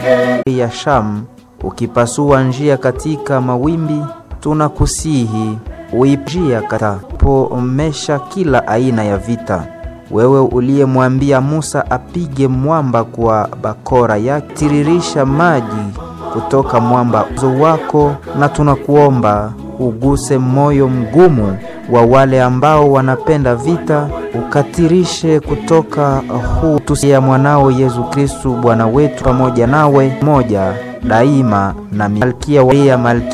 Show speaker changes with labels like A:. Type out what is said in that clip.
A: ya Shamu, ukipasua njia katika mawimbi, tunakusihi uipjia katapomesha kila aina ya vita. Wewe uliyemwambia Musa apige mwamba kwa bakora yake, tiririsha maji kutoka mwamba uzo wako, na tunakuomba uguse moyo mgumu wa wale ambao wanapenda vita, ukatirishe kutoka huu tusia mwanao Yesu Kristu Bwana wetu, pamoja nawe moja daima na malkia wa malkia